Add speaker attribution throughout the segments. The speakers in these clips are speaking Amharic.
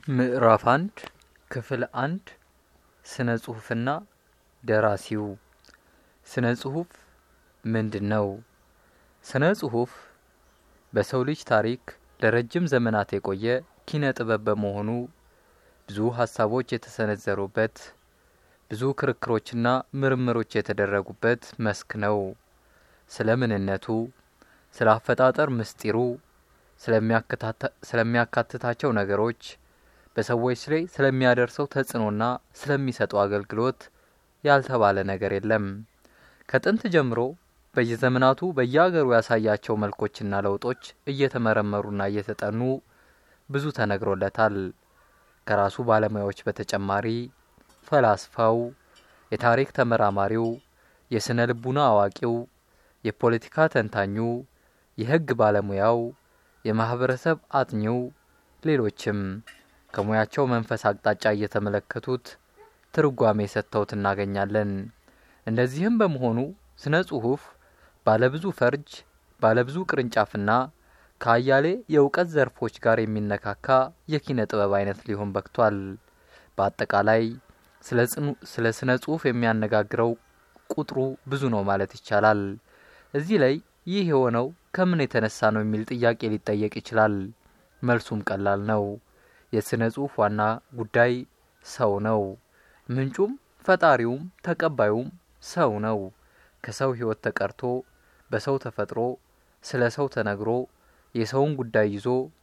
Speaker 1: ምዕራፍ አንድ ክፍል አንድ ስነ ጽሁፍና ደራሲው ስነ ጽሁፍ ምንድን ነው? ስነ ጽሁፍ በሰው ልጅ ታሪክ ለረጅም ዘመናት የቆየ ኪነ ጥበብ በመሆኑ ብዙ ሀሳቦች የተሰነዘሩበት ብዙ ክርክሮችና ምርምሮች የተደረጉበት መስክ ነው። ስለ ምንነቱ፣ ስለ አፈጣጠር ምስጢሩ፣ ስለሚያካትታቸው ነገሮች፣ በሰዎች ላይ ስለሚያደርሰው ተጽዕኖና ስለሚሰጠው አገልግሎት ያልተባለ ነገር የለም። ከጥንት ጀምሮ በየዘመናቱ በየአገሩ ያሳያቸው መልኮችና ለውጦች እየተመረመሩና እየተጠኑ ብዙ ተነግሮለታል። ከራሱ ባለሙያዎች በተጨማሪ ፈላስፋው፣ የታሪክ ተመራማሪው፣ የስነ ልቡና አዋቂው፣ የፖለቲካ ተንታኙ፣ የሕግ ባለሙያው፣ የማህበረሰብ አጥኚው፣ ሌሎችም ከሙያቸው መንፈስ አቅጣጫ እየተመለከቱት ትርጓሜ ሰጥተውት እናገኛለን። እንደዚህም በመሆኑ ስነ ጽሁፍ ባለብዙ ፈርጅ ባለብዙ ቅርንጫፍና ከአያሌ የእውቀት ዘርፎች ጋር የሚነካካ የኪነ ጥበብ አይነት ሊሆን በቅቷል። በአጠቃላይ ስለ ስነ ጽሁፍ የሚያነጋግረው ቁጥሩ ብዙ ነው ማለት ይቻላል። እዚህ ላይ ይህ የሆነው ከምን የተነሳ ነው የሚል ጥያቄ ሊጠየቅ ይችላል። መልሱም ቀላል ነው። የስነ ጽሁፍ ዋና ጉዳይ ሰው ነው። ምንጩም ፈጣሪውም ተቀባዩም ሰው ነው። ከሰው ህይወት ተቀርቶ በሰው ተፈጥሮ ስለ ሰው ተነግሮ የሰውን ጉዳይ ይዞ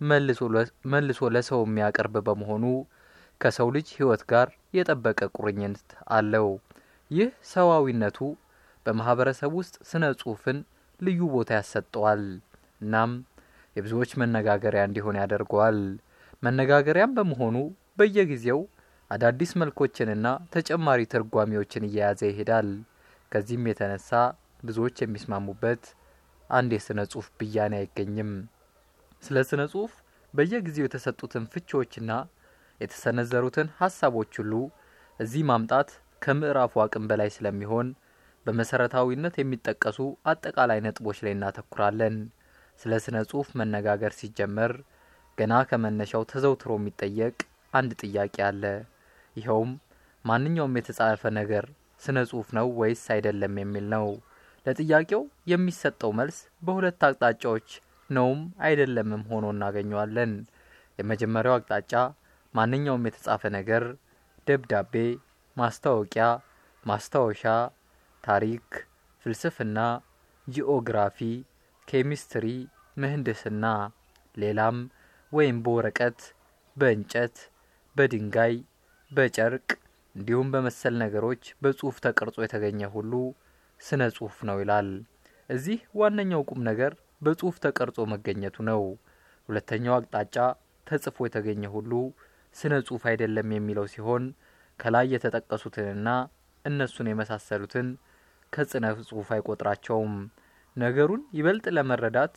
Speaker 1: መልሶ ለሰው የሚያቀርብ በመሆኑ ከሰው ልጅ ህይወት ጋር የጠበቀ ቁርኝት አለው። ይህ ሰዋዊነቱ በማህበረሰብ ውስጥ ስነ ጽሁፍን ልዩ ቦታ ያሰጠዋል። እናም የብዙዎች መነጋገሪያ እንዲሆን ያደርገዋል። መነጋገሪያም በመሆኑ በየጊዜው አዳዲስ መልኮችንና ተጨማሪ ትርጓሜዎችን እየያዘ ይሄዳል። ከዚህም የተነሳ ብዙዎች የሚስማሙበት አንድ የስነ ጽሁፍ ብያኔ አይገኝም። ስለ ስነ ጽሁፍ በየጊዜው የተሰጡትን ፍቺዎችና የተሰነዘሩትን ሀሳቦች ሁሉ እዚህ ማምጣት ከምዕራፉ አቅም በላይ ስለሚሆን በመሰረታዊነት የሚጠቀሱ አጠቃላይ ነጥቦች ላይ እናተኩራለን። ስለ ስነ ጽሁፍ መነጋገር ሲጀመር ገና ከመነሻው ተዘውትሮ የሚጠየቅ አንድ ጥያቄ አለ። ይኸውም ማንኛውም የተጻፈ ነገር ስነ ጽሁፍ ነው ወይስ አይደለም የሚል ነው። ለጥያቄው የሚሰጠው መልስ በሁለት አቅጣጫዎች ነውም አይደለምም ሆኖ እናገኘዋለን። የመጀመሪያው አቅጣጫ ማንኛውም የተጻፈ ነገር ደብዳቤ፣ ማስታወቂያ፣ ማስታወሻ፣ ታሪክ፣ ፍልስፍና፣ ጂኦግራፊ፣ ኬሚስትሪ፣ ምህንድስና፣ ሌላም ወይም በወረቀት፣ በእንጨት፣ በድንጋይ፣ በጨርቅ እንዲሁም በመሰል ነገሮች በጽሁፍ ተቀርጾ የተገኘ ሁሉ ስነ ጽሁፍ ነው ይላል። እዚህ ዋነኛው ቁም ነገር በጽሁፍ ተቀርጾ መገኘቱ ነው። ሁለተኛው አቅጣጫ ተጽፎ የተገኘ ሁሉ ስነ ጽሁፍ አይደለም የሚለው ሲሆን ከላይ የተጠቀሱትንና እነሱን የመሳሰሉትን ከስነ ጽሁፍ አይቆጥራቸውም። ነገሩን ይበልጥ ለመረዳት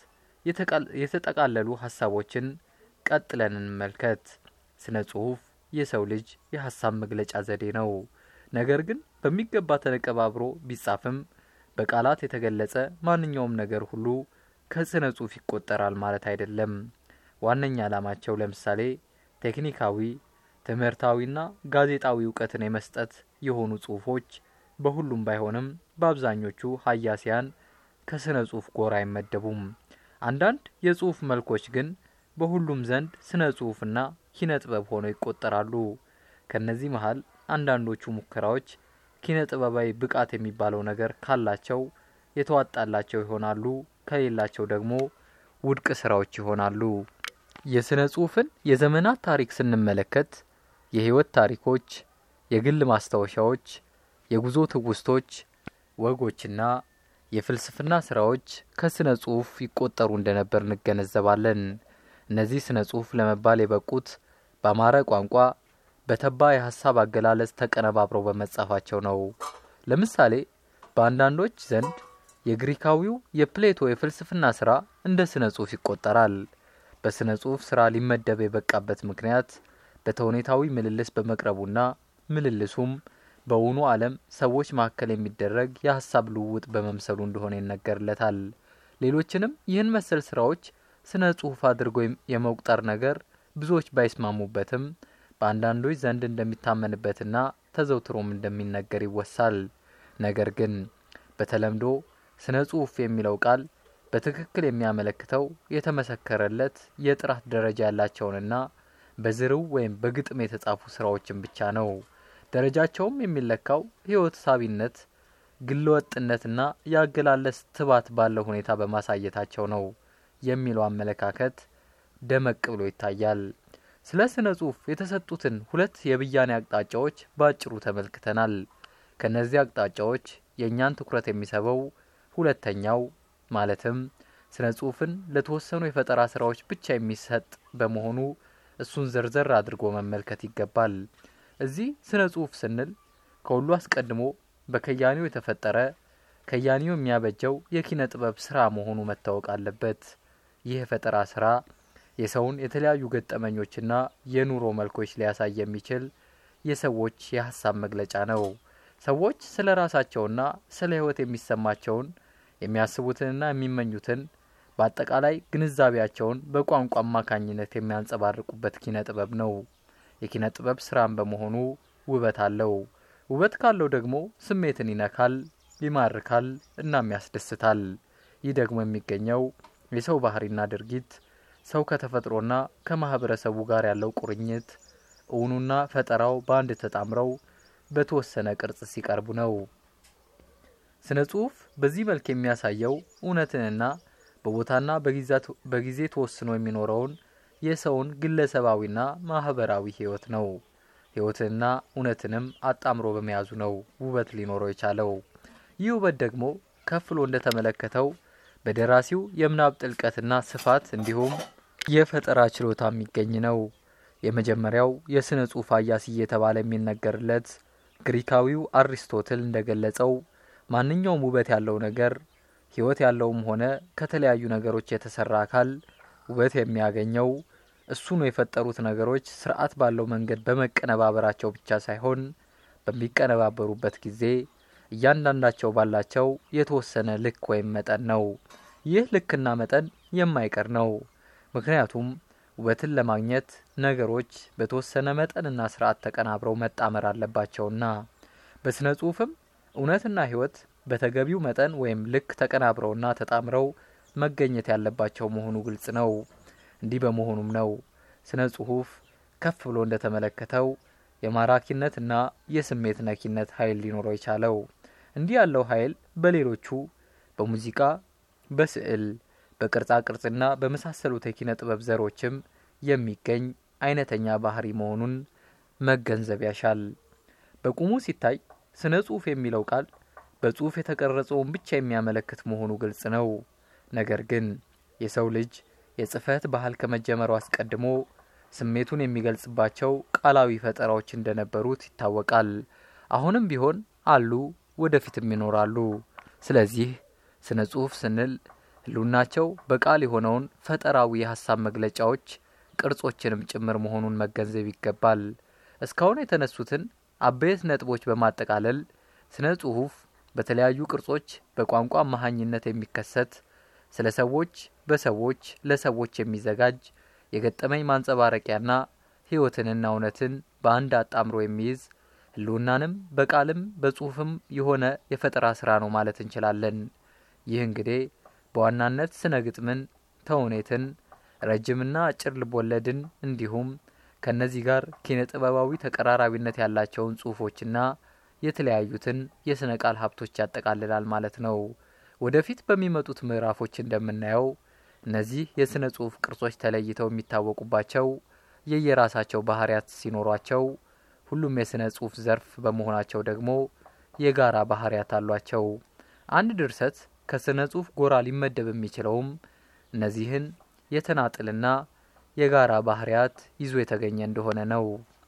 Speaker 1: የተጠቃለሉ ሀሳቦችን ቀጥለን እንመልከት። ስነ ጽሁፍ የሰው ልጅ የሀሳብ መግለጫ ዘዴ ነው። ነገር ግን በሚገባ ተነቀባብሮ ቢጻፍም በቃላት የተገለጸ ማንኛውም ነገር ሁሉ ከስነ ጽሁፍ ይቆጠራል ማለት አይደለም። ዋነኛ ዓላማቸው ለምሳሌ ቴክኒካዊ፣ ትምህርታዊና ጋዜጣዊ እውቀትን የመስጠት የሆኑ ጽሁፎች በሁሉም ባይሆንም በአብዛኞቹ ሀያሲያን ከስነ ጽሁፍ ጎራ አይመደቡም። አንዳንድ የጽሁፍ መልኮች ግን በሁሉም ዘንድ ስነ ጽሁፍና ኪነ ጥበብ ሆነው ይቆጠራሉ። ከነዚህ መሀል አንዳንዶቹ ሙከራዎች ኪነ ጥበባዊ ብቃት የሚባለው ነገር ካላቸው የተዋጣላቸው ይሆናሉ፣ ከሌላቸው ደግሞ ውድቅ ስራዎች ይሆናሉ። የስነ ጽሁፍን የዘመናት ታሪክ ስንመለከት የህይወት ታሪኮች፣ የግል ማስታወሻዎች፣ የጉዞ ትውስቶች፣ ወጎችና የፍልስፍና ስራዎች ከስነ ጽሁፍ ይቆጠሩ እንደነበር እንገነዘባለን። እነዚህ ስነ ጽሁፍ ለመባል የበቁት በአማረ ቋንቋ በተባ የሀሳብ አገላለጽ ተቀነባብረው በመጻፋቸው ነው። ለምሳሌ በአንዳንዶች ዘንድ የግሪካዊው የፕሌቶ የፍልስፍና ስራ እንደ ስነ ጽሁፍ ይቆጠራል። በስነ ጽሁፍ ስራ ሊመደብ የበቃበት ምክንያት በተውኔታዊ ምልልስ በመቅረቡና ምልልሱም በውኑ ዓለም ሰዎች መካከል የሚደረግ የሀሳብ ልውውጥ በመምሰሉ እንደሆነ ይነገርለታል። ሌሎችንም ይህን መሰል ስራዎች ስነ ጽሁፍ አድርጎ የመቁጠር ነገር ብዙዎች ባይስማሙበትም በአንዳንዶች ዘንድ እንደሚታመንበትና ተዘውትሮም እንደሚነገር ይወሳል። ነገር ግን በተለምዶ ስነ ጽሁፍ የሚለው ቃል በትክክል የሚያመለክተው የተመሰከረለት የጥራት ደረጃ ያላቸውንና በዝርው ወይም በግጥም የተጻፉ ስራዎችን ብቻ ነው። ደረጃቸውም የሚለካው ህይወት ሳቢነት፣ ግለወጥነትና የአገላለጽ ትባት ባለው ሁኔታ በማሳየታቸው ነው የሚለው አመለካከት ደመቅ ብሎ ይታያል። ስለ ስነ ጽሁፍ የተሰጡትን ሁለት የብያኔ አቅጣጫዎች በአጭሩ ተመልክተናል። ከነዚህ አቅጣጫዎች የእኛን ትኩረት የሚስበው ሁለተኛው ማለትም ስነ ጽሁፍን ለተወሰኑ የፈጠራ ስራዎች ብቻ የሚሰጥ በመሆኑ እሱን ዘርዘር አድርጎ መመልከት ይገባል። እዚህ ስነ ጽሁፍ ስንል ከሁሉ አስቀድሞ በከያኒው የተፈጠረ ከያኒው የሚያበጀው የኪነ ጥበብ ስራ መሆኑ መታወቅ አለበት። ይህ የፈጠራ ስራ የሰውን የተለያዩ ገጠመኞችና የኑሮ መልኮች ሊያሳይ የሚችል የሰዎች የሀሳብ መግለጫ ነው። ሰዎች ስለ ራሳቸውና ስለ ህይወት የሚሰማቸውን የሚያስቡትንና የሚመኙትን በአጠቃላይ ግንዛቤያቸውን በቋንቋ አማካኝነት የሚያንጸባርቁበት ኪነ ጥበብ ነው። የኪነ ጥበብ ስራም በመሆኑ ውበት አለው። ውበት ካለው ደግሞ ስሜትን ይነካል፣ ይማርካል፣ እናም ያስደስታል። ይህ ደግሞ የሚገኘው የሰው ባህሪና ድርጊት ሰው ከተፈጥሮና ከማህበረሰቡ ጋር ያለው ቁርኝት እውኑና ፈጠራው በአንድ ተጣምረው በተወሰነ ቅርጽ ሲቀርቡ ነው። ስነ ጽሁፍ በዚህ መልክ የሚያሳየው እውነትንና በቦታና በጊዜ ተወስኖ የሚኖረውን የሰውን ግለሰባዊና ማህበራዊ ህይወት ነው። ህይወትንና እውነትንም አጣምሮ በመያዙ ነው ውበት ሊኖረው የቻለው። ይህ ውበት ደግሞ ከፍሎ እንደተመለከተው በደራሲው የምናብ ጥልቀትና ስፋት እንዲሁም የፈጠራ ችሎታ የሚገኝ ነው። የመጀመሪያው የስነ ጽሁፍ አያሲ እየተባለ የሚነገርለት ግሪካዊው አሪስቶትል እንደገለጸው ማንኛውም ውበት ያለው ነገር ህይወት ያለውም ሆነ ከተለያዩ ነገሮች የተሰራ አካል ውበት የሚያገኘው እሱኑ የፈጠሩት ነገሮች ስርዓት ባለው መንገድ በመቀነባበራቸው ብቻ ሳይሆን በሚቀነባበሩበት ጊዜ እያንዳንዳቸው ባላቸው የተወሰነ ልክ ወይም መጠን ነው። ይህ ልክና መጠን የማይቀር ነው። ምክንያቱም ውበትን ለማግኘት ነገሮች በተወሰነ መጠንና ስርዓት ተቀናብረው መጣመር አለባቸውና። በስነ ጽሁፍም እውነትና ህይወት በተገቢው መጠን ወይም ልክ ተቀናብረውና ተጣምረው መገኘት ያለባቸው መሆኑ ግልጽ ነው። እንዲህ በመሆኑም ነው ስነ ጽሁፍ ከፍ ብሎ እንደተመለከተው የማራኪነትና የስሜት ነኪነት ኃይል ሊኖረው የቻለው። እንዲህ ያለው ኃይል በሌሎቹ በሙዚቃ፣ በስዕል፣ በቅርጻ ቅርጽና በመሳሰሉት የኪነ ጥበብ ዘሮችም የሚገኝ አይነተኛ ባህሪ መሆኑን መገንዘብ ያሻል። በቁሙ ሲታይ ስነ ጽሁፍ የሚለው ቃል በጽሁፍ የተቀረጸውን ብቻ የሚያመለክት መሆኑ ግልጽ ነው። ነገር ግን የሰው ልጅ የጽህፈት ባህል ከመጀመሩ አስቀድሞ ስሜቱን የሚገልጽባቸው ቃላዊ ፈጠራዎች እንደነበሩት ይታወቃል። አሁንም ቢሆን አሉ፣ ወደፊትም ይኖራሉ። ስለዚህ ስነ ጽሁፍ ስንል ህሉናቸው በቃል የሆነውን ፈጠራዊ የሀሳብ መግለጫዎች ቅርጾችንም ጭምር መሆኑን መገንዘብ ይገባል። እስካሁን የተነሱትን አበይት ነጥቦች በማጠቃለል ስነ ጽሁፍ በተለያዩ ቅርጾች በቋንቋ አማሃኝነት የሚከሰት ስለ ሰዎች በሰዎች ለሰዎች የሚዘጋጅ የገጠመኝ ማንጸባረቂያና ህይወትንና እውነትን በአንድ አጣምሮ የሚይዝ ህልውናንም በቃልም በጽሁፍም የሆነ የፈጠራ ስራ ነው ማለት እንችላለን። ይህ እንግዲህ በዋናነት ስነ ግጥምን፣ ተውኔትን፣ ረጅምና አጭር ልቦለድን እንዲሁም ከእነዚህ ጋር ኪነ ጥበባዊ ተቀራራቢነት ያላቸውን ጽሁፎችና የተለያዩትን የስነ ቃል ሀብቶች ያጠቃልላል ማለት ነው። ወደፊት በሚመጡት ምዕራፎች እንደምናየው እነዚህ የስነ ጽሁፍ ቅርጾች ተለይተው የሚታወቁባቸው የየራሳቸው ባህሪያት ሲኖሯቸው ሁሉም የስነ ጽሁፍ ዘርፍ በመሆናቸው ደግሞ የጋራ ባህሪያት አሏቸው። አንድ ድርሰት ከስነ ጽሁፍ ጎራ ሊመደብ የሚችለውም እነዚህን የተናጥልና የጋራ ባህሪያት ይዞ የተገኘ እንደሆነ ነው።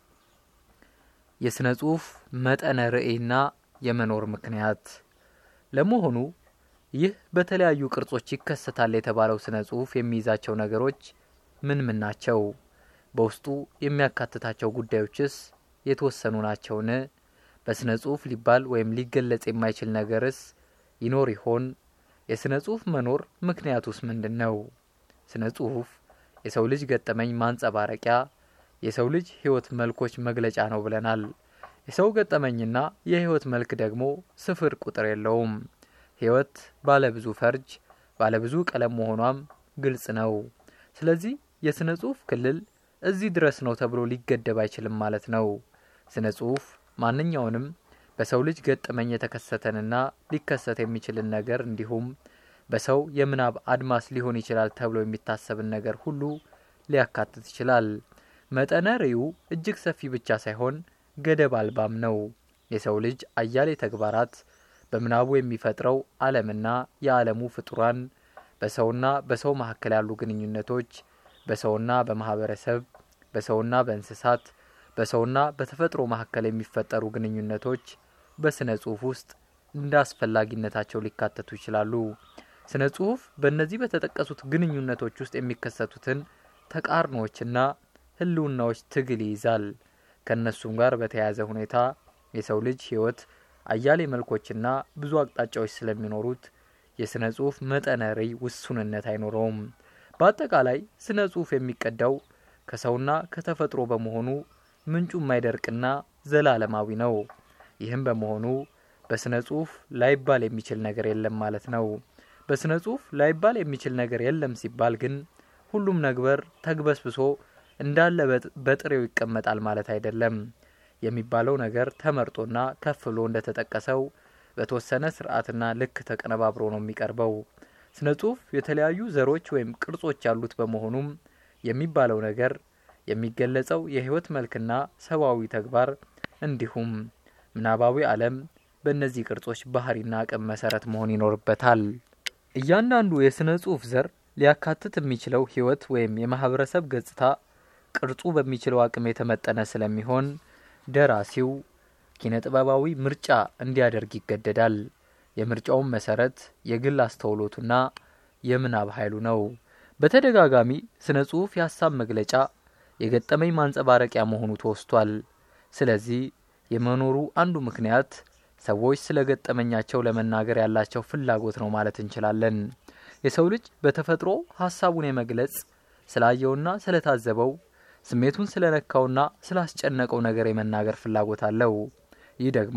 Speaker 1: የስነ ጽሁፍ መጠነ ርዕይና የመኖር ምክንያት ለመሆኑ ይህ በተለያዩ ቅርጾች ይከሰታል የተባለው ስነ ጽሁፍ የሚይዛቸው ነገሮች ምን ምን ናቸው? በውስጡ የሚያካትታቸው ጉዳዮችስ የተወሰኑ ናቸውን? በስነ ጽሁፍ ሊባል ወይም ሊገለጽ የማይችል ነገርስ ይኖር ይሆን? የስነ ጽሁፍ መኖር ምክንያቱስ ምንድን ነው? ስነ ጽሁፍ የሰው ልጅ ገጠመኝ ማንጸባረቂያ፣ የሰው ልጅ ሕይወት መልኮች መግለጫ ነው ብለናል። የሰው ገጠመኝና የሕይወት መልክ ደግሞ ስፍር ቁጥር የለውም። ሕይወት ባለብዙ ፈርጅ ባለብዙ ቀለም መሆኗም ግልጽ ነው። ስለዚህ የሥነ ጽሑፍ ክልል እዚህ ድረስ ነው ተብሎ ሊገደብ አይችልም ማለት ነው። ስነ ጽሑፍ ማንኛውንም በሰው ልጅ ገጠመኝ የተከሰተንና ሊከሰት የሚችልን ነገር እንዲሁም በሰው የምናብ አድማስ ሊሆን ይችላል ተብሎ የሚታሰብን ነገር ሁሉ ሊያካትት ይችላል። መጠነ ርዕዩ እጅግ ሰፊ ብቻ ሳይሆን ገደብ አልባም ነው። የሰው ልጅ አያሌ ተግባራት በምናቡ የሚፈጥረው ዓለምና የዓለሙ ፍጡራን፣ በሰውና በሰው መካከል ያሉ ግንኙነቶች፣ በሰውና በማህበረሰብ፣ በሰውና በእንስሳት፣ በሰውና በተፈጥሮ መካከል የሚፈጠሩ ግንኙነቶች በስነ ጽሑፍ ውስጥ እንደ አስፈላጊነታቸው ሊካተቱ ይችላሉ። ስነ ጽሑፍ በእነዚህ በተጠቀሱት ግንኙነቶች ውስጥ የሚከሰቱትን ተቃርኖዎችና ህልውናዎች ትግል ይይዛል። ከእነሱም ጋር በተያያዘ ሁኔታ የሰው ልጅ ህይወት አያሌ መልኮችና ብዙ አቅጣጫዎች ስለሚኖሩት የስነ ጽሑፍ መጠነ ርዕይ ውሱንነት አይኖረውም። በአጠቃላይ ስነ ጽሑፍ የሚቀዳው ከሰውና ከተፈጥሮ በመሆኑ ምንጩ የማይደርቅና ዘላለማዊ ነው። ይህም በመሆኑ በስነ ጽሑፍ ላይባል የሚችል ነገር የለም ማለት ነው። በስነ ጽሑፍ ላይባል የሚችል ነገር የለም ሲባል ግን ሁሉም ነገር ተግበስብሶ እንዳለ በጥሬው ይቀመጣል ማለት አይደለም። የሚባለው ነገር ተመርጦና ከፍ ብሎ እንደተጠቀሰው በተወሰነ ስርዓትና ልክ ተቀነባብሮ ነው የሚቀርበው። ስነ ጽሑፍ የተለያዩ ዘሮች ወይም ቅርጾች ያሉት በመሆኑም የሚባለው ነገር የሚገለጸው የህይወት መልክና ሰብአዊ ተግባር እንዲሁም ምናባዊ ዓለም በእነዚህ ቅርጾች ባህሪና አቅም መሰረት መሆን ይኖርበታል። እያንዳንዱ የስነ ጽሑፍ ዘር ሊያካትት የሚችለው ህይወት ወይም የማህበረሰብ ገጽታ ቅርጹ በሚችለው አቅም የተመጠነ ስለሚሆን ደራሲው ኪነ ጥበባዊ ምርጫ እንዲያደርግ ይገደዳል። የምርጫውን መሰረት የግል አስተውሎቱና የምናብ ኃይሉ ነው። በተደጋጋሚ ስነ ጽሑፍ የሀሳብ መግለጫ፣ የገጠመኝ ማንጸባረቂያ መሆኑ ተወስቷል። ስለዚህ የመኖሩ አንዱ ምክንያት ሰዎች ስለ ገጠመኛቸው ለመናገር ያላቸው ፍላጎት ነው ማለት እንችላለን። የሰው ልጅ በተፈጥሮ ሀሳቡን የመግለጽ ስላየውና ስለታዘበው ስሜቱን ስለነካውና ስላስጨነቀው ነገር የመናገር ፍላጎት አለው። ይህ ደግሞ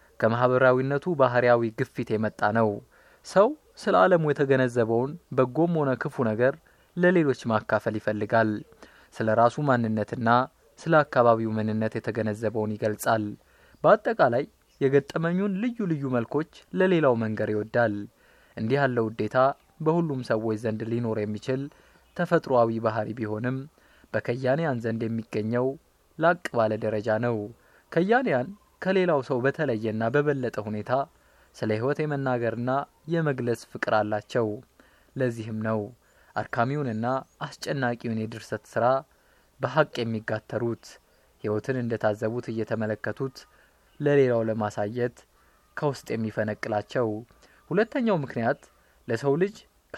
Speaker 1: ከማህበራዊነቱ ባህሪያዊ ግፊት የመጣ ነው። ሰው ስለ ዓለሙ የተገነዘበውን በጎም ሆነ ክፉ ነገር ለሌሎች ማካፈል ይፈልጋል። ስለ ራሱ ማንነትና ስለ አካባቢው ምንነት የተገነዘበውን ይገልጻል። በአጠቃላይ የገጠመኙን ልዩ ልዩ መልኮች ለሌላው መንገር ይወዳል። እንዲህ ያለው ውዴታ በሁሉም ሰዎች ዘንድ ሊኖር የሚችል ተፈጥሮአዊ ባህሪ ቢሆንም በከያንያን ዘንድ የሚገኘው ላቅ ባለ ደረጃ ነው። ከያንያን ከሌላው ሰው በተለየና በበለጠ ሁኔታ ስለ ሕይወት የመናገርና የመግለጽ ፍቅር አላቸው። ለዚህም ነው አድካሚውንና አስጨናቂውን የድርሰት ስራ በሀቅ የሚጋተሩት ሕይወትን እንደታዘቡት እየተመለከቱት ለሌላው ለማሳየት ከውስጥ የሚፈነቅላቸው። ሁለተኛው ምክንያት ለሰው ልጅ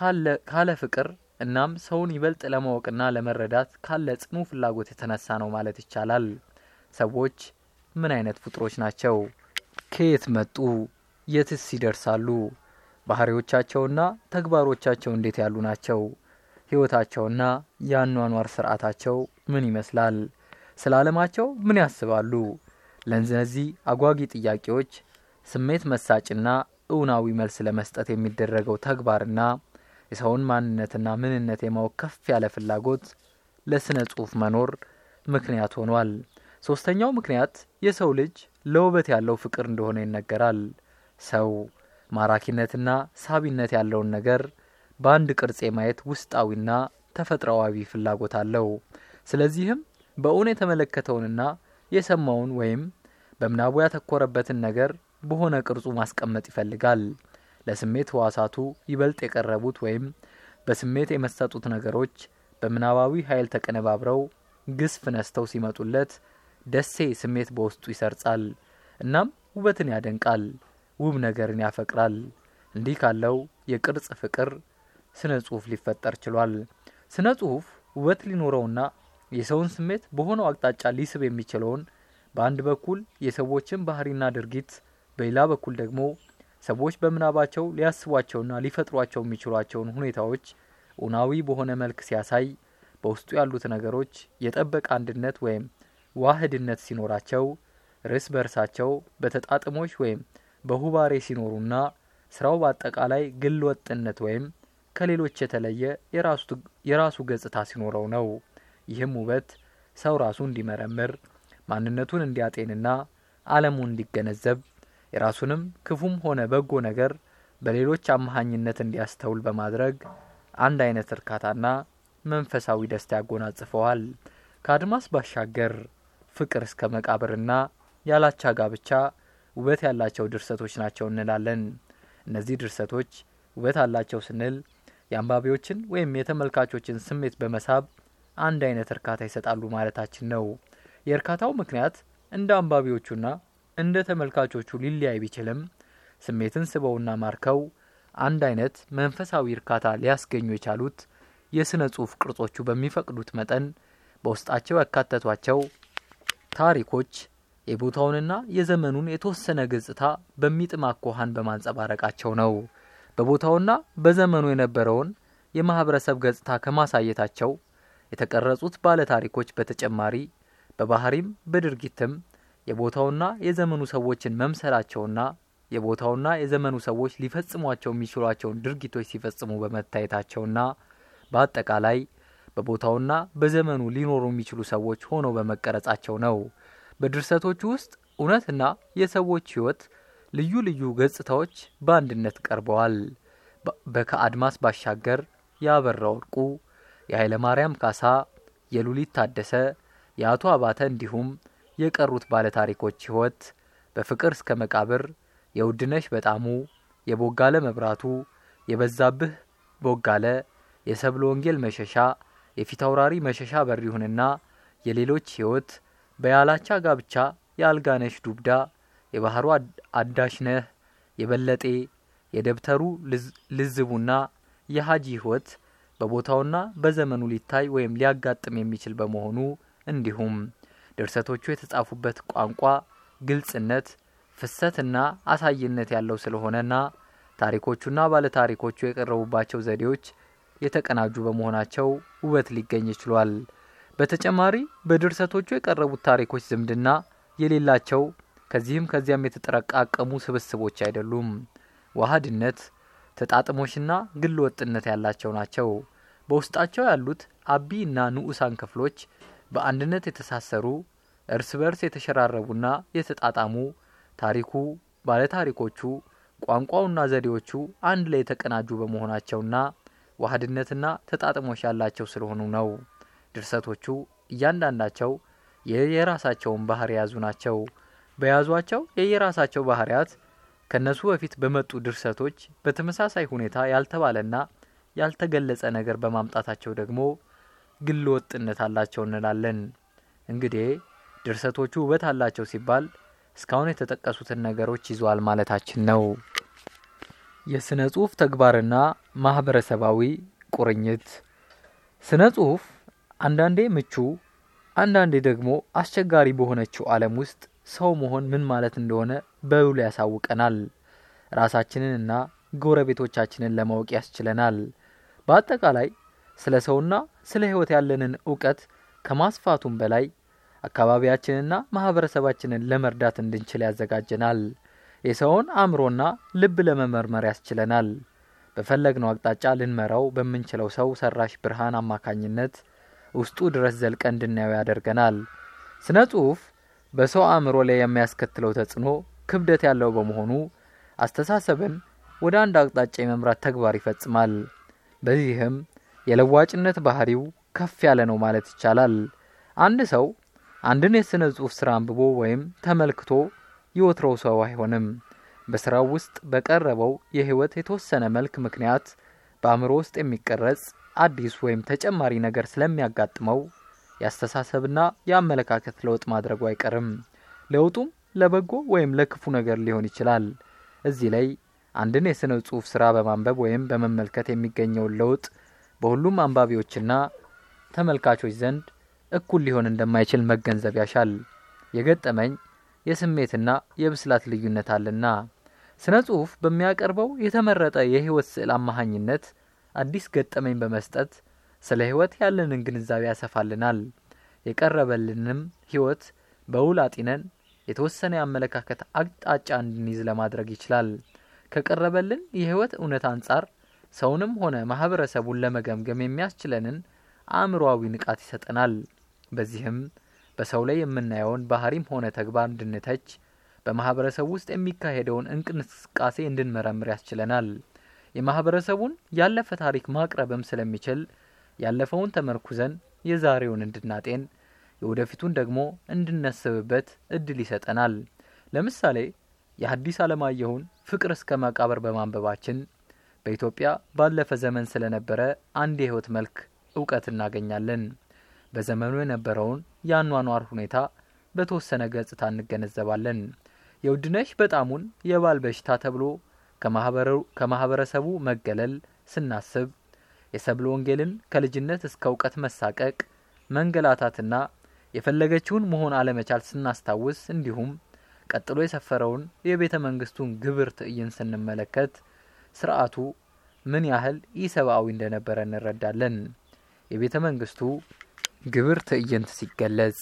Speaker 1: ካለ ፍቅር እናም ሰውን ይበልጥ ለማወቅና ለመረዳት ካለ ጽኑ ፍላጎት የተነሳ ነው ማለት ይቻላል። ሰዎች ምን አይነት ፍጡሮች ናቸው? ከየት መጡ? የትስ ይደርሳሉ? ባህሪዎቻቸውና ተግባሮቻቸው እንዴት ያሉ ናቸው? ሕይወታቸውና የአኗኗር ስርዓታቸው ምን ይመስላል? ስለ ዓለማቸው ምን ያስባሉ? ለእነዚህ አጓጊ ጥያቄዎች ስሜት መሳጭና እውናዊ መልስ ለመስጠት የሚደረገው ተግባርና የሰውን ማንነትና ምንነት የማወቅ ከፍ ያለ ፍላጎት ለስነ ጽሑፍ መኖር ምክንያት ሆኗል። ሶስተኛው ምክንያት የሰው ልጅ ለውበት ያለው ፍቅር እንደሆነ ይነገራል። ሰው ማራኪነትና ሳቢነት ያለውን ነገር በአንድ ቅርጽ የማየት ውስጣዊና ተፈጥሯዊ ፍላጎት አለው። ስለዚህም በእውን የተመለከተውንና የሰማውን ወይም በምናቡ ያተኮረበትን ነገር በሆነ ቅርጹ ማስቀመጥ ይፈልጋል። ለስሜት ህዋሳቱ ይበልጥ የቀረቡት ወይም በስሜት የመሰጡት ነገሮች በምናባዊ ኃይል ተቀነባብረው ግስፍ ነስተው ሲመጡለት ደሴ ስሜት በውስጡ ይሰርጻል። እናም ውበትን ያደንቃል፣ ውብ ነገርን ያፈቅራል። እንዲህ ካለው የቅርጽ ፍቅር ስነ ጽሑፍ ሊፈጠር ችሏል። ስነ ጽሑፍ ውበት ሊኖረውና የሰውን ስሜት በሆነው አቅጣጫ ሊስብ የሚችለውን በአንድ በኩል የሰዎችን ባህሪና ድርጊት በሌላ በኩል ደግሞ ሰዎች በምናባቸው ሊያስቧቸውና ሊፈጥሯቸው የሚችሏቸውን ሁኔታዎች እውናዊ በሆነ መልክ ሲያሳይ በውስጡ ያሉት ነገሮች የጠበቀ አንድነት ወይም ዋህድነት ሲኖራቸው ርስ በርሳቸው በተጣጥሞች ወይም በሁባሬ ሲኖሩና ስራው በአጠቃላይ ግል ወጥነት ወይም ከሌሎች የተለየ የራሱ ገጽታ ሲኖረው ነው። ይህም ውበት ሰው ራሱ እንዲመረምር ማንነቱን እንዲያጤንና ዓለሙን እንዲገነዘብ የራሱንም ክፉም ሆነ በጎ ነገር በሌሎች አማሃኝነት እንዲያስተውል በማድረግ አንድ አይነት እርካታና መንፈሳዊ ደስታ ያጎናጽፈዋል። ከአድማስ ባሻገር ፍቅር እስከ መቃብርና ያላቻ ጋብቻ ውበት ያላቸው ድርሰቶች ናቸው እንላለን። እነዚህ ድርሰቶች ውበት አላቸው ስንል የአንባቢዎችን ወይም የተመልካቾችን ስሜት በመሳብ አንድ አይነት እርካታ ይሰጣሉ ማለታችን ነው። የእርካታው ምክንያት እንደ አንባቢዎቹና እንደ ተመልካቾቹ ሊለያይ ቢችልም ስሜትን ስበውና ማርከው አንድ አይነት መንፈሳዊ እርካታ ሊያስገኙ የቻሉት የሥነ ጽሑፍ ቅርጾቹ በሚፈቅዱት መጠን በውስጣቸው ያካተቷቸው ታሪኮች የቦታውንና የዘመኑን የተወሰነ ገጽታ በሚጥም አኳኋን በማንጸባረቃቸው ነው። በቦታውና በዘመኑ የነበረውን የማህበረሰብ ገጽታ ከማሳየታቸው የተቀረጹት ባለ ታሪኮች በተጨማሪ በባህሪም በድርጊትም የቦታውና የዘመኑ ሰዎችን መምሰላቸውና የቦታውና የዘመኑ ሰዎች ሊፈጽሟቸው የሚችሏቸውን ድርጊቶች ሲፈጽሙ በመታየታቸውና በአጠቃላይ በቦታውና በዘመኑ ሊኖሩ የሚችሉ ሰዎች ሆነው በመቀረጻቸው ነው። በድርሰቶቹ ውስጥ እውነትና የሰዎች ሕይወት ልዩ ልዩ ገጽታዎች በአንድነት ቀርበዋል። በከአድማስ ባሻገር የአበራ ወርቁ፣ የኃይለ ማርያም ካሳ፣ የሉሊት ታደሰ፣ የአቶ አባተ እንዲሁም የቀሩት ባለታሪኮች ሕይወት በፍቅር እስከ መቃብር የውድነሽ በጣሙ፣ የቦጋለ መብራቱ፣ የበዛብህ ቦጋለ፣ የሰብለ ወንጌል መሸሻ፣ የፊታውራሪ መሸሻ በሪሁንና የሌሎች ሕይወት በያላቻ ጋብቻ የአልጋነሽ ዱብዳ፣ የባህሩ አዳሽነህ፣ የበለጤ፣ የደብተሩ ልዝቡና የሀጂ ሕይወት በቦታውና በዘመኑ ሊታይ ወይም ሊያጋጥም የሚችል በመሆኑ እንዲሁም ድርሰቶቹ የተጻፉበት ቋንቋ ግልጽነት፣ ፍሰትና አሳይነት ያለው ስለሆነና ታሪኮቹና ባለታሪኮቹ የቀረቡባቸው ዘዴዎች የተቀናጁ በመሆናቸው ውበት ሊገኝ ችሏል። በተጨማሪ በድርሰቶቹ የቀረቡት ታሪኮች ዝምድና የሌላቸው ከዚህም ከዚያም የተጠረቃቀሙ ስብስቦች አይደሉም። ዋህድነት፣ ተጣጥሞሽና ግል ወጥነት ያላቸው ናቸው። በውስጣቸው ያሉት አቢ እና ንዑሳን ክፍሎች በአንድነት የተሳሰሩ እርስ በርስ የተሸራረቡና የተጣጣሙ ታሪኩ፣ ባለታሪኮቹ፣ ቋንቋውና ዘዴዎቹ አንድ ላይ የተቀናጁ በመሆናቸውና ዋህድነትና ተጣጥሞሽ ያላቸው ስለሆኑ ነው። ድርሰቶቹ እያንዳንዳቸው የየራሳቸውን ባህር የያዙ ናቸው። በያዟቸው የየራሳቸው ባህሪያት ከነሱ በፊት በመጡ ድርሰቶች በተመሳሳይ ሁኔታ ያልተባለና ያልተገለጸ ነገር በማምጣታቸው ደግሞ ግል ወጥነት አላቸው እንላለን። እንግዲህ ድርሰቶቹ ውበት አላቸው ሲባል እስካሁን የተጠቀሱትን ነገሮች ይዟል ማለታችን ነው። የስነ ጽሁፍ ተግባርና ማህበረሰባዊ ቁርኝት ስነ ጽሁፍ አንዳንዴ ምቹ፣ አንዳንዴ ደግሞ አስቸጋሪ በሆነችው ዓለም ውስጥ ሰው መሆን ምን ማለት እንደሆነ በውሉ ያሳውቀናል። ራሳችንንና ጎረቤቶቻችንን ለማወቅ ያስችለናል። በአጠቃላይ ስለ ሰውና ስለ ሕይወት ያለንን እውቀት ከማስፋቱም በላይ አካባቢያችንና ማህበረሰባችንን ለመርዳት እንድንችል ያዘጋጀናል። የሰውን አእምሮና ልብ ለመመርመር ያስችለናል። በፈለግነው አቅጣጫ ልንመራው በምንችለው ሰው ሰራሽ ብርሃን አማካኝነት ውስጡ ድረስ ዘልቀ እንድናየው ያደርገናል። ስነ ጽሁፍ በሰው አእምሮ ላይ የሚያስከትለው ተጽዕኖ ክብደት ያለው በመሆኑ አስተሳሰብን ወደ አንድ አቅጣጫ የመምራት ተግባር ይፈጽማል። በዚህም የለዋጭነት ባህሪው ከፍ ያለ ነው ማለት ይቻላል። አንድ ሰው አንድን የስነ ጽሁፍ ስራ አንብቦ ወይም ተመልክቶ የወትሮው ሰው አይሆንም። በስራው ውስጥ በቀረበው የህይወት የተወሰነ መልክ ምክንያት በአእምሮ ውስጥ የሚቀረጽ አዲስ ወይም ተጨማሪ ነገር ስለሚያጋጥመው የአስተሳሰብና የአመለካከት ለውጥ ማድረጉ አይቀርም። ለውጡም ለበጎ ወይም ለክፉ ነገር ሊሆን ይችላል። እዚህ ላይ አንድን የስነ ጽሁፍ ስራ በማንበብ ወይም በመመልከት የሚገኘውን ለውጥ በሁሉም አንባቢዎችና ተመልካቾች ዘንድ እኩል ሊሆን እንደማይችል መገንዘብ ያሻል። የገጠመኝ የስሜትና የብስላት ልዩነት አለና ስነ ጽሁፍ በሚያቀርበው የተመረጠ የህይወት ስዕል አማሃኝነት አዲስ ገጠመኝ በመስጠት ስለ ሕይወት ያለንን ግንዛቤ ያሰፋልናል። የቀረበልንም ሕይወት በውል አጢነን የተወሰነ የአመለካከት አቅጣጫ እንድንይዝ ለማድረግ ይችላል። ከቀረበልን የሕይወት እውነት አንጻር ሰውንም ሆነ ማህበረሰቡን ለመገምገም የሚያስችለንን አእምሮአዊ ንቃት ይሰጠናል። በዚህም በሰው ላይ የምናየውን ባህሪም ሆነ ተግባር እንድንተች፣ በማህበረሰቡ ውስጥ የሚካሄደውን እንቅስቃሴ እንድንመረምር ያስችለናል። የማህበረሰቡን ያለፈ ታሪክ ማቅረብም ስለሚችል ያለፈውን ተመርኩዘን የዛሬውን እንድናጤን የወደፊቱን ደግሞ እንድናስብበት እድል ይሰጠናል። ለምሳሌ የሐዲስ ዓለማየሁን ፍቅር እስከ መቃብር በማንበባችን በኢትዮጵያ ባለፈ ዘመን ስለነበረ አንድ የህይወት መልክ እውቀት እናገኛለን። በዘመኑ የነበረውን የአኗኗር ሁኔታ በተወሰነ ገጽታ እንገነዘባለን። የውድነሽ በጣሙን የባል በሽታ ተብሎ ከማህበረሰቡ መገለል ስናስብ የሰብለ ወንጌልን ከልጅነት እስከ እውቀት መሳቀቅ፣ መንገላታትና የፈለገችውን መሆን አለመቻል ስናስታውስ እንዲሁም ቀጥሎ የሰፈረውን የቤተ መንግስቱን ግብር ትዕይንት ስንመለከት ስርዓቱ ምን ያህል ኢሰብአዊ እንደነበረ እንረዳለን። የቤተ መንግስቱ ግብር ትዕይንት ሲገለጽ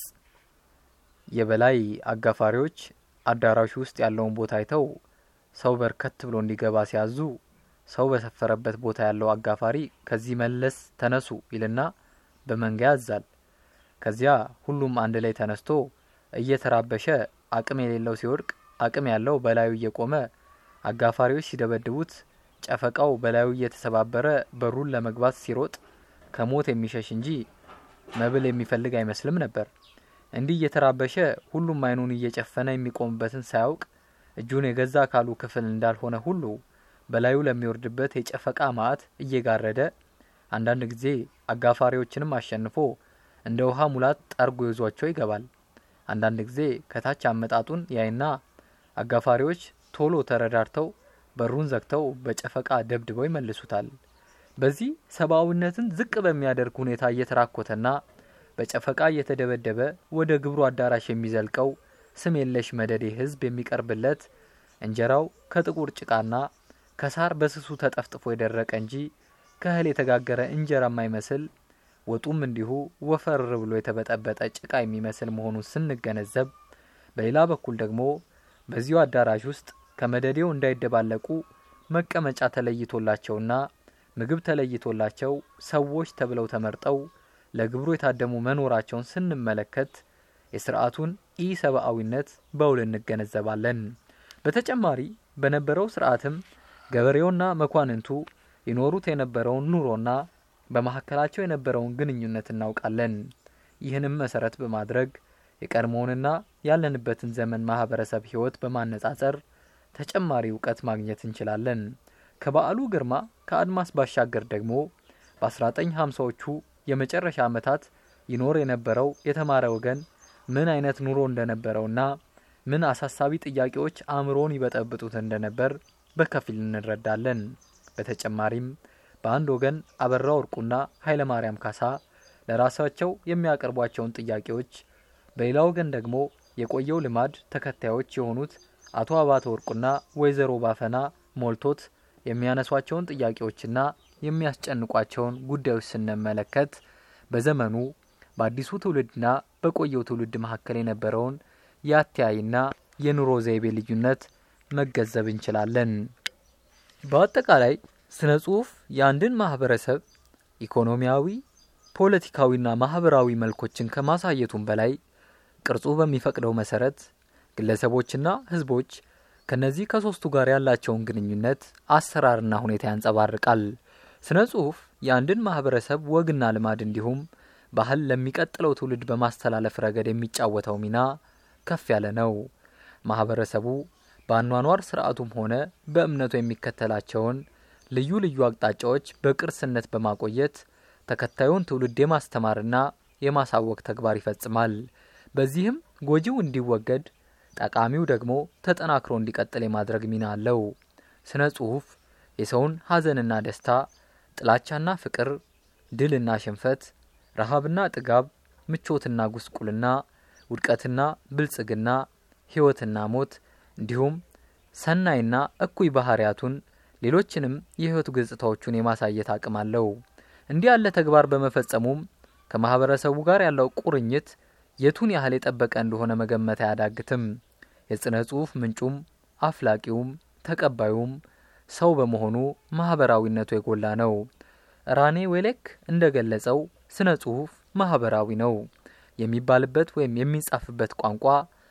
Speaker 1: የበላይ አጋፋሪዎች አዳራሹ ውስጥ ያለውን ቦታ አይተው ሰው በርከት ብሎ እንዲገባ ሲያዙ ሰው በሰፈረበት ቦታ ያለው አጋፋሪ ከዚህ መለስ ተነሱ ይልና በመንጋ ያዛል። ከዚያ ሁሉም አንድ ላይ ተነስቶ እየተራበሸ አቅም የሌለው ሲወድቅ፣ አቅም ያለው በላዩ እየቆመ አጋፋሪዎች ሲደበድቡት፣ ጨፈቃው በላዩ እየተሰባበረ በሩን ለመግባት ሲሮጥ ከሞት የሚሸሽ እንጂ መብል የሚፈልግ አይመስልም ነበር። እንዲህ እየተራበሸ ሁሉም አይኑን እየጨፈነ የሚቆምበትን ሳያውቅ እጁን የገዛ አካሉ ክፍል እንዳልሆነ ሁሉ በላዩ ለሚወርድበት የጨፈቃ ማዕት እየጋረደ አንዳንድ ጊዜ አጋፋሪዎችንም አሸንፎ እንደ ውሃ ሙላት ጠርጎ ይዟቸው ይገባል። አንዳንድ ጊዜ ከታች አመጣጡን ያይና አጋፋሪዎች ቶሎ ተረዳርተው በሩን ዘግተው በጨፈቃ ደብድበው ይመልሱታል። በዚህ ሰብአዊነትን ዝቅ በሚያደርግ ሁኔታ እየተራኮተና በጨፈቃ እየተደበደበ ወደ ግብሩ አዳራሽ የሚዘልቀው ስም የለሽ መደዴ ሕዝብ የሚቀርብለት እንጀራው ከጥቁር ጭቃና ከሳር በስሱ ተጠፍጥፎ የደረቀ እንጂ ከእህል የተጋገረ እንጀራ የማይመስል ወጡም እንዲሁ ወፈር ብሎ የተበጠበጠ ጭቃ የሚመስል መሆኑን ስንገነዘብ፣ በሌላ በኩል ደግሞ በዚሁ አዳራሽ ውስጥ ከመደዴው እንዳይደባለቁ መቀመጫ ተለይቶላቸውና ምግብ ተለይቶላቸው ሰዎች ተብለው ተመርጠው ለግብሩ የታደሙ መኖራቸውን ስንመለከት የስርዓቱን ኢሰብአዊነት በውል እንገነዘባለን። በተጨማሪ በነበረው ስርዓትም ገበሬውና መኳንንቱ ይኖሩት የነበረውን ኑሮና በመካከላቸው የነበረውን ግንኙነት እናውቃለን። ይህንም መሰረት በማድረግ የቀድሞውንና ያለንበትን ዘመን ማህበረሰብ ህይወት በማነጻጸር ተጨማሪ እውቀት ማግኘት እንችላለን። ከበዓሉ ግርማ ከአድማስ ባሻገር ደግሞ በ1950ዎቹ የመጨረሻ ዓመታት ይኖር የነበረው የተማረ ወገን ምን አይነት ኑሮ እንደነበረውና ምን አሳሳቢ ጥያቄዎች አእምሮን ይበጠብጡት እንደነበር በከፊል እንረዳለን። በተጨማሪም በአንድ ወገን አበራ ወርቁና ኃይለ ማርያም ካሳ ለራሳቸው የሚያቀርቧቸውን ጥያቄዎች፣ በሌላ ወገን ደግሞ የቆየው ልማድ ተከታዮች የሆኑት አቶ አባተ ወርቁና ወይዘሮ ባፈና ሞልቶት የሚያነሷቸውን ጥያቄዎችና የሚያስጨንቋቸውን ጉዳዮች ስንመለከት በዘመኑ በአዲሱ ትውልድና በቆየው ትውልድ መካከል የነበረውን የአተያይና የኑሮ ዘይቤ ልዩነት መገንዘብ እንችላለን። በአጠቃላይ ስነ ጽሁፍ የአንድን ማህበረሰብ ኢኮኖሚያዊ፣ ፖለቲካዊና ማህበራዊ መልኮችን ከማሳየቱም በላይ ቅርጹ በሚፈቅደው መሰረት ግለሰቦችና ህዝቦች ከነዚህ ከሶስቱ ጋር ያላቸውን ግንኙነት አሰራርና ሁኔታ ያንጸባርቃል። ስነ ጽሁፍ የአንድን ማህበረሰብ ወግና ልማድ እንዲሁም ባህል ለሚቀጥለው ትውልድ በማስተላለፍ ረገድ የሚጫወተው ሚና ከፍ ያለ ነው። ማህበረሰቡ በአኗኗር ስርዓቱም ሆነ በእምነቱ የሚከተላቸውን ልዩ ልዩ አቅጣጫዎች በቅርስነት በማቆየት ተከታዩን ትውልድ የማስተማርና የማሳወቅ ተግባር ይፈጽማል። በዚህም ጎጂው እንዲወገድ፣ ጠቃሚው ደግሞ ተጠናክሮ እንዲቀጥል የማድረግ ሚና አለው። ስነ ጽሁፍ የሰውን ሀዘንና ደስታ፣ ጥላቻና ፍቅር፣ ድልና ሽንፈት፣ ረሃብና ጥጋብ፣ ምቾትና ጉስቁልና፣ ውድቀትና ብልጽግና፣ ህይወትና ሞት እንዲሁም ሰናይና እኩይ ባህሪያቱን ሌሎችንም የህይወት ገጽታዎቹን የማሳየት አቅም አለው። እንዲህ ያለ ተግባር በመፈጸሙም ከማህበረሰቡ ጋር ያለው ቁርኝት የቱን ያህል የጠበቀ እንደሆነ መገመት አያዳግትም። የስነ ጽሁፍ ምንጩም አፍላቂውም ተቀባዩም ሰው በመሆኑ ማህበራዊነቱ የጎላ ነው። ራኔ ዌሌክ እንደገለጸው ስነ ጽሁፍ ማህበራዊ ነው የሚባልበት ወይም የሚጻፍበት ቋንቋ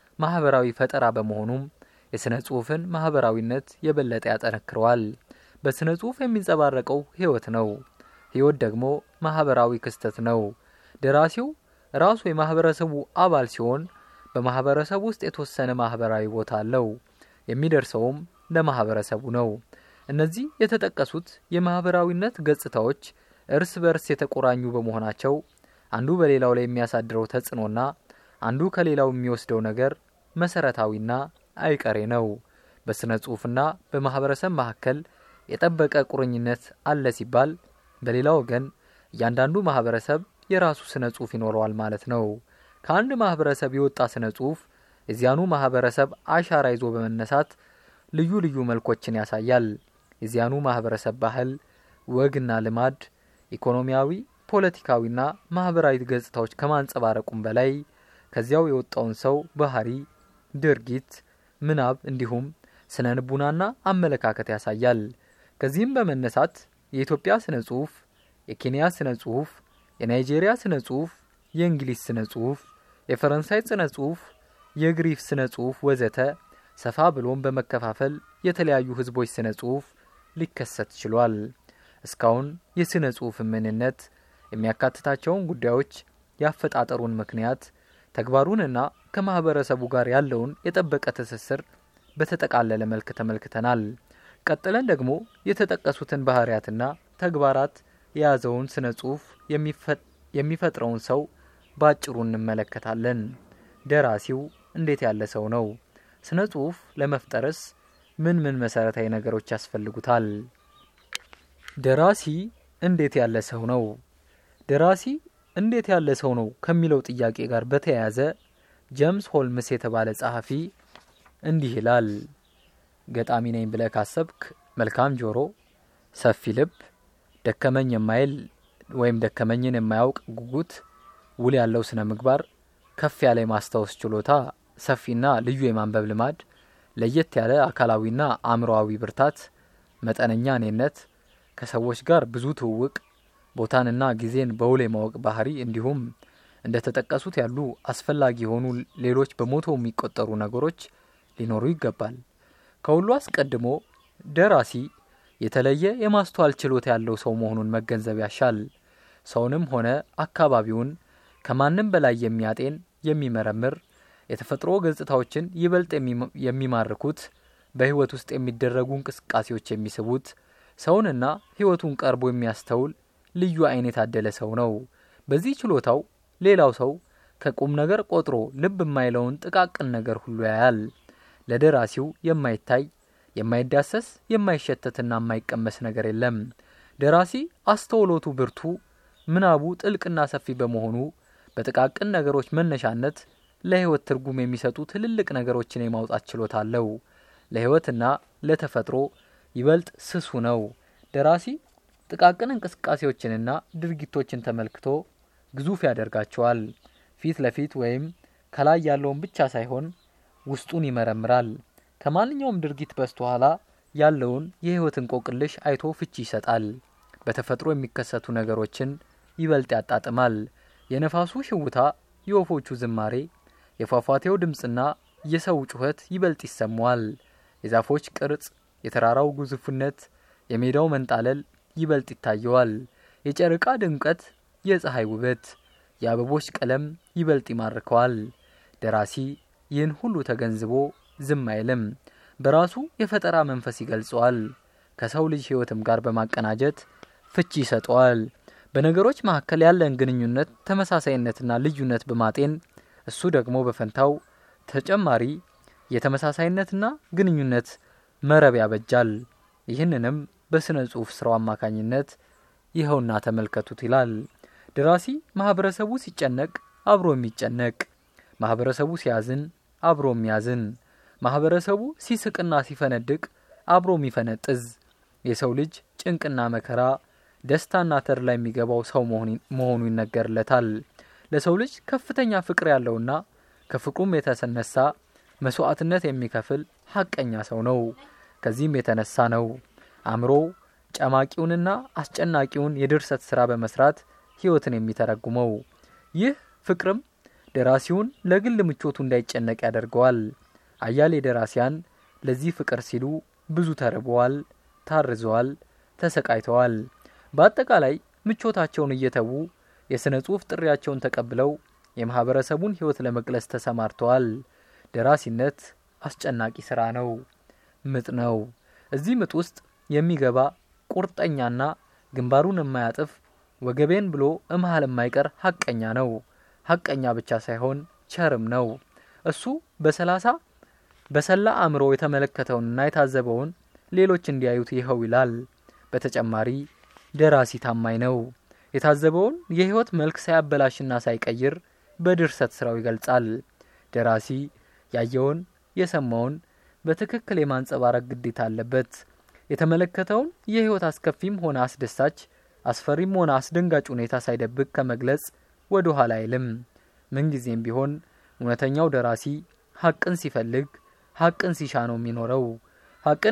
Speaker 1: ማህበራዊ ፈጠራ በመሆኑም የስነ ጽሁፍን ማህበራዊነት የበለጠ ያጠነክረዋል። በስነ ጽሁፍ የሚንጸባረቀው ህይወት ነው። ህይወት ደግሞ ማህበራዊ ክስተት ነው። ደራሲው ራሱ የማህበረሰቡ አባል ሲሆን በማህበረሰቡ ውስጥ የተወሰነ ማህበራዊ ቦታ አለው። የሚደርሰውም ለማህበረሰቡ ነው። እነዚህ የተጠቀሱት የማህበራዊነት ገጽታዎች እርስ በርስ የተቆራኙ በመሆናቸው አንዱ በሌላው ላይ የሚያሳድረው ተጽዕኖና አንዱ ከሌላው የሚወስደው ነገር መሰረታዊና አይቀሬ ነው። በስነ ጽሁፍና በማህበረሰብ መካከል የጠበቀ ቁርኝነት አለ ሲባል፣ በሌላ ወገን እያንዳንዱ ማህበረሰብ የራሱ ስነ ጽሁፍ ይኖረዋል ማለት ነው። ከአንድ ማህበረሰብ የወጣ ስነ ጽሁፍ የዚያኑ ማህበረሰብ አሻራ ይዞ በመነሳት ልዩ ልዩ መልኮችን ያሳያል። የዚያኑ ማህበረሰብ ባህል፣ ወግና ልማድ፣ ኢኮኖሚያዊ፣ ፖለቲካዊና ማህበራዊ ገጽታዎች ከማንጸባረቁም በላይ ከዚያው የወጣውን ሰው ባህሪ፣ ድርጊት፣ ምናብ እንዲሁም ስነ ልቡናና አመለካከት ያሳያል። ከዚህም በመነሳት የኢትዮጵያ ስነ ጽሁፍ፣ የኬንያ ስነ ጽሁፍ፣ የናይጄሪያ ስነ ጽሁፍ፣ የእንግሊዝ ስነ ጽሁፍ፣ የፈረንሳይ ስነ ጽሁፍ፣ የግሪክ ስነ ጽሁፍ ወዘተ ሰፋ ብሎም በመከፋፈል የተለያዩ ህዝቦች ስነ ጽሁፍ ሊከሰት ችሏል። እስካሁን የስነ ጽሁፍ ምንነት የሚያካትታቸውን ጉዳዮች፣ ያፈጣጠሩን ምክንያት፣ ተግባሩንና ከማህበረሰቡ ጋር ያለውን የጠበቀ ትስስር በተጠቃለለ መልክ ተመልክተናል። ቀጥለን ደግሞ የተጠቀሱትን ባህሪያትና ተግባራት የያዘውን ስነ ጽሁፍ የሚፈጥረውን ሰው በአጭሩ እንመለከታለን። ደራሲው እንዴት ያለ ሰው ነው? ስነ ጽሁፍ ለመፍጠርስ ምን ምን መሰረታዊ ነገሮች ያስፈልጉታል? ደራሲ እንዴት ያለ ሰው ነው? ደራሲ እንዴት ያለ ሰው ነው ከሚለው ጥያቄ ጋር በተያያዘ ጀምስ ሆልምስ የተባለ ጸሐፊ እንዲህ ይላል። ገጣሚ ነኝ ብለህ ካሰብክ መልካም ጆሮ፣ ሰፊ ልብ፣ ደከመኝ የማይል ወይም ደከመኝን የማያውቅ ጉጉት፣ ውል ያለው ስነ ምግባር፣ ከፍ ያለ የማስታወስ ችሎታ፣ ሰፊና ልዩ የማንበብ ልማድ፣ ለየት ያለ አካላዊና አእምሮአዊ ብርታት፣ መጠነኛ እኔነት፣ ከሰዎች ጋር ብዙ ትውውቅ፣ ቦታንና ጊዜን በውል የማወቅ ባህሪ እንዲሁም እንደ ተጠቀሱት ያሉ አስፈላጊ የሆኑ ሌሎች በመቶ የሚቆጠሩ ነገሮች ሊኖሩ ይገባል። ከሁሉ አስቀድሞ ደራሲ የተለየ የማስተዋል ችሎታ ያለው ሰው መሆኑን መገንዘብ ያሻል። ሰውንም ሆነ አካባቢውን ከማንም በላይ የሚያጤን የሚመረምር፣ የተፈጥሮ ገጽታዎችን ይበልጥ የሚማርኩት፣ በሕይወት ውስጥ የሚደረጉ እንቅስቃሴዎች የሚስቡት፣ ሰውንና ሕይወቱን ቀርቦ የሚያስተውል ልዩ ዓይን የታደለ ሰው ነው። በዚህ ችሎታው ሌላው ሰው ከቁም ነገር ቆጥሮ ልብ የማይለውን ጥቃቅን ነገር ሁሉ ያያል። ለደራሲው የማይታይ የማይዳሰስ የማይሸተትና የማይቀመስ ነገር የለም። ደራሲ አስተውሎቱ ብርቱ፣ ምናቡ ጥልቅና ሰፊ በመሆኑ በጥቃቅን ነገሮች መነሻነት ለሕይወት ትርጉም የሚሰጡ ትልልቅ ነገሮችን የማውጣት ችሎታ አለው። ለሕይወትና ለተፈጥሮ ይበልጥ ስሱ ነው። ደራሲ ጥቃቅን እንቅስቃሴዎችንና ድርጊቶችን ተመልክቶ ግዙፍ ያደርጋቸዋል። ፊት ለፊት ወይም ከላይ ያለውን ብቻ ሳይሆን ውስጡን ይመረምራል። ከማንኛውም ድርጊት በስተኋላ ያለውን የሕይወት እንቆቅልሽ አይቶ ፍቺ ይሰጣል። በተፈጥሮ የሚከሰቱ ነገሮችን ይበልጥ ያጣጥማል። የነፋሱ ሽውታ፣ የወፎቹ ዝማሬ፣ የፏፏቴው ድምፅና የሰው ጩኸት ይበልጥ ይሰማዋል። የዛፎች ቅርጽ፣ የተራራው ግዙፍነት፣ የሜዳው መንጣለል ይበልጥ ይታየዋል። የጨረቃ ድምቀት፣ የፀሐይ ውበት፣ የአበቦች ቀለም ይበልጥ ይማርከዋል። ደራሲ ይህን ሁሉ ተገንዝቦ ዝም አይልም። በራሱ የፈጠራ መንፈስ ይገልጸዋል። ከሰው ልጅ ሕይወትም ጋር በማቀናጀት ፍቺ ይሰጠዋል። በነገሮች መካከል ያለን ግንኙነት ተመሳሳይነትና ልዩነት በማጤን እሱ ደግሞ በፈንታው ተጨማሪ የተመሳሳይነትና ግንኙነት መረብ ያበጃል። ይህንንም በስነ ጽሑፍ ስራው አማካኝነት ይኸውና ተመልከቱት ይላል። ደራሲ ማህበረሰቡ ሲጨነቅ አብሮ የሚጨነቅ ማህበረሰቡ ሲያዝን አብሮ የሚያዝን ማህበረሰቡ ሲስቅና ሲፈነድቅ አብሮ የሚፈነጥዝ የሰው ልጅ ጭንቅና መከራ ደስታና ተድላ የሚገባው ሰው መሆኑ ይነገርለታል። ለሰው ልጅ ከፍተኛ ፍቅር ያለውና ከፍቅሩም የተነሳ መስዋዕትነት የሚከፍል ሀቀኛ ሰው ነው። ከዚህም የተነሳ ነው አእምሮ ጨማቂውንና አስጨናቂውን የድርሰት ስራ በመስራት ህይወትን የሚተረጉመው። ይህ ፍቅርም ደራሲውን ለግል ምቾቱ እንዳይጨነቅ ያደርገዋል። አያሌ ደራሲያን ለዚህ ፍቅር ሲሉ ብዙ ተርበዋል፣ ታርዘዋል፣ ተሰቃይተዋል። በአጠቃላይ ምቾታቸውን እየተዉ የሥነ ጽሑፍ ጥሪያቸውን ተቀብለው የማህበረሰቡን ህይወት ለመግለጽ ተሰማርተዋል። ደራሲነት አስጨናቂ ስራ ነው፣ ምጥ ነው። እዚህ ምጥ ውስጥ የሚገባ ቁርጠኛና ግንባሩን የማያጥፍ ወገቤን ብሎ እመሃል የማይቀር ሀቀኛ ነው። ሀቀኛ ብቻ ሳይሆን ቸርም ነው። እሱ በሰላሳ በሰላ አእምሮ የተመለከተውንና የታዘበውን ሌሎች እንዲያዩት ይኸው ይላል። በተጨማሪ ደራሲ ታማኝ ነው። የታዘበውን የህይወት መልክ ሳያበላሽና ሳይቀይር በድርሰት ስራው ይገልጻል። ደራሲ ያየውን የሰማውን በትክክል የማንጸባረቅ ግዴታ አለበት። የተመለከተውን የህይወት አስከፊም ሆነ አስደሳች፣ አስፈሪም ሆነ አስደንጋጭ ሁኔታ ሳይደብቅ ከመግለጽ ወደ ኋላ አይልም። ምንጊዜም ቢሆን እውነተኛው ደራሲ ሀቅን ሲፈልግ ሀቅን ሲሻ ነው የሚኖረው። ሀቅን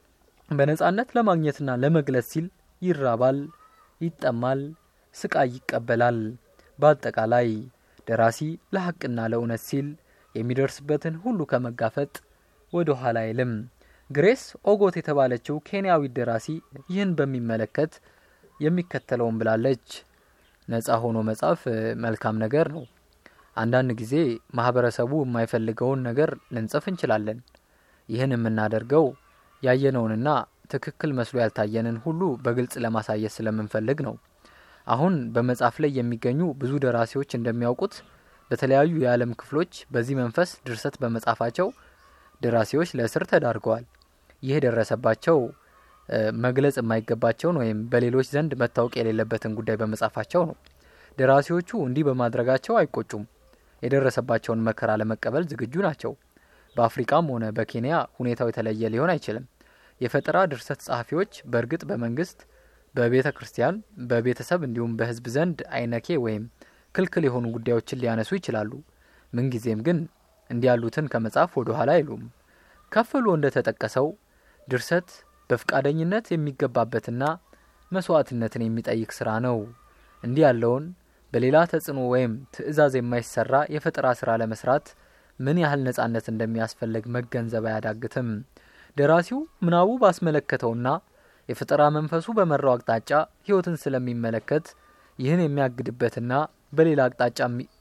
Speaker 1: በነጻነት ለማግኘትና ለመግለጽ ሲል ይራባል፣ ይጠማል፣ ስቃይ ይቀበላል። በአጠቃላይ ደራሲ ለሀቅና ለእውነት ሲል የሚደርስበትን ሁሉ ከመጋፈጥ ወደ ኋላ አይልም። ግሬስ ኦጎት የተባለችው ኬንያዊት ደራሲ ይህን በሚመለከት የሚከተለውን ብላለች። ነጻ ሆኖ መጻፍ መልካም ነገር ነው። አንዳንድ ጊዜ ማህበረሰቡ የማይፈልገውን ነገር ልንጽፍ እንችላለን። ይህን የምናደርገው ያየነውንና ትክክል መስሎ ያልታየንን ሁሉ በግልጽ ለማሳየት ስለምንፈልግ ነው። አሁን በመጻፍ ላይ የሚገኙ ብዙ ደራሲዎች እንደሚያውቁት በተለያዩ የዓለም ክፍሎች በዚህ መንፈስ ድርሰት በመጻፋቸው ደራሲዎች ለእስር ተዳርገዋል። ይህ የደረሰባቸው መግለጽ የማይገባቸውን ወይም በሌሎች ዘንድ መታወቅ የሌለበትን ጉዳይ በመጻፋቸው ነው። ደራሲዎቹ እንዲህ በማድረጋቸው አይቆጩም። የደረሰባቸውን መከራ ለመቀበል ዝግጁ ናቸው። በአፍሪካም ሆነ በኬንያ ሁኔታው የተለየ ሊሆን አይችልም። የፈጠራ ድርሰት ጸሐፊዎች በእርግጥ በመንግስት፣ በቤተ ክርስቲያን፣ በቤተሰብ እንዲሁም በሕዝብ ዘንድ አይነኬ ወይም ክልክል የሆኑ ጉዳዮችን ሊያነሱ ይችላሉ። ምንጊዜም ግን እንዲህ ያሉትን ከመጻፍ ወደ ኋላ አይሉም። ከፍ ብሎ እንደተጠቀሰው ድርሰት በፍቃደኝነት የሚገባበትና መስዋዕትነትን የሚጠይቅ ስራ ነው። እንዲህ ያለውን በሌላ ተጽዕኖ ወይም ትዕዛዝ የማይሰራ የፈጠራ ስራ ለመስራት ምን ያህል ነጻነት እንደሚያስፈልግ መገንዘብ አያዳግትም። ደራሲው ምናቡ ባስመለከተውና የፈጠራ መንፈሱ በመራው አቅጣጫ ህይወትን ስለሚመለከት ይህን የሚያግድበትና በሌላ አቅጣጫ